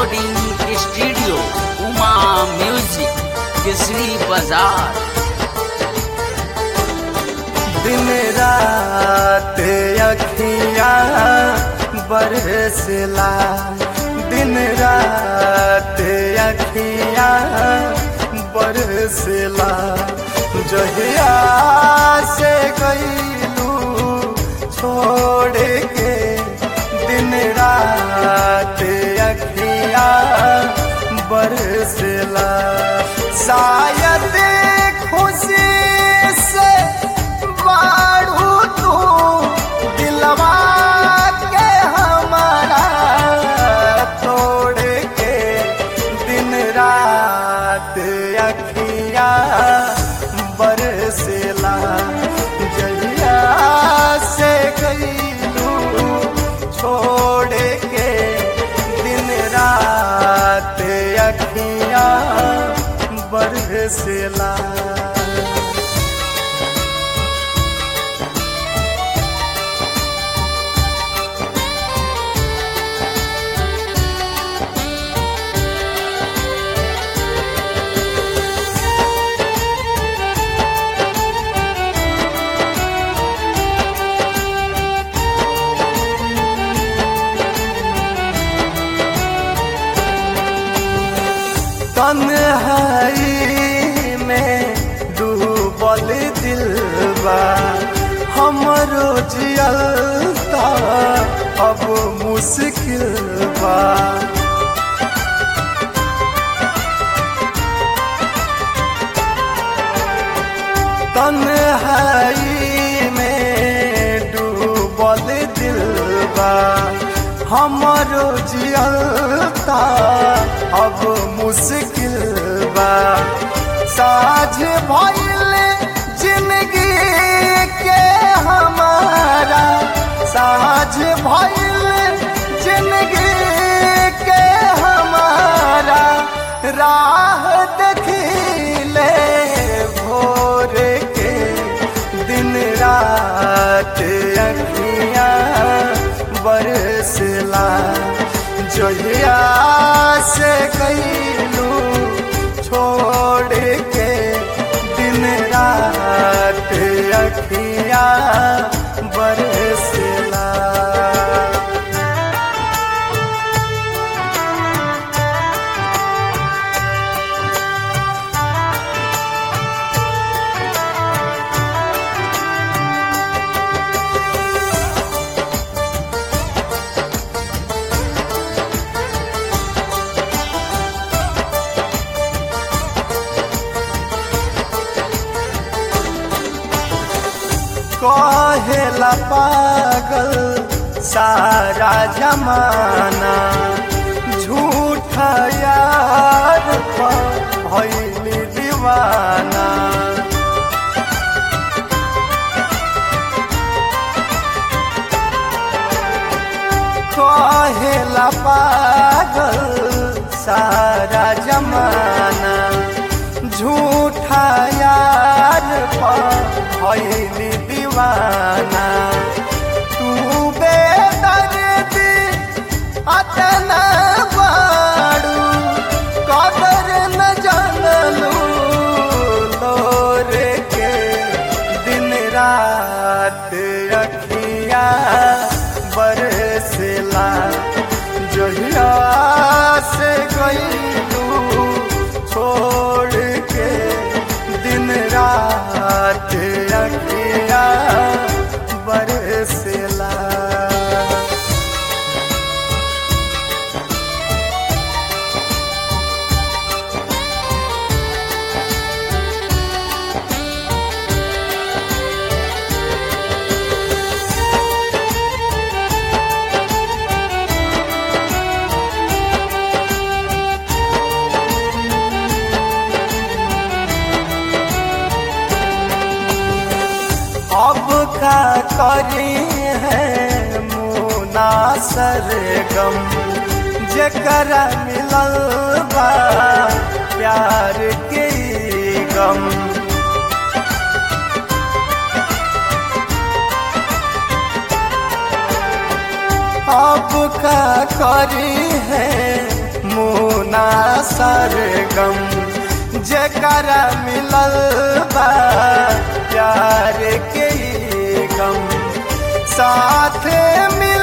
recording studio Uma music Kesari बाजार दिन रात अखियाँ बरसला दिन रात अखियाँ बरसला जहिया से गईलू छोड़ के दिन रात अखियाँ बरसला शायद खुशी से बाढ़ू तू दिलवा के हमारा तोड़ के दिन रात अखिया बरसला जहिया से गईलू छोड़ के दिन रात अखिया बरसला तन्हाई में डूबल दिलबा हमरो जियलता अब मुश्किल बा तन्हाई में डूबल दिलबा हमरो जियलता अब मुश्किल बा साझ भइल जिंदगी के हमारा साझ भइल जिंदगी के हमारा राह देखिले भोर के दिन रात अखियाँ बरसला जहिया से गईलू छोड़ के दिन रात अखिया बरसला कहेला पागल सारा जमाना झूठा यार भैली दीवाना कहेला पागल सारा जमाना झूठा यार भैली दीवाना तू बेदर्दी अतना बाड़ू कदर न जानलू लोर के दिन रात अखिया बरसला जहिया से गईलू छोड़ के दिन रात अखिया बरसला अब का करी है मुना सरगम जकरा मिलल बा प्यार के गम अब का करी है सरगम जेकरा मिलल बा प्यार के ई गम साथ मिल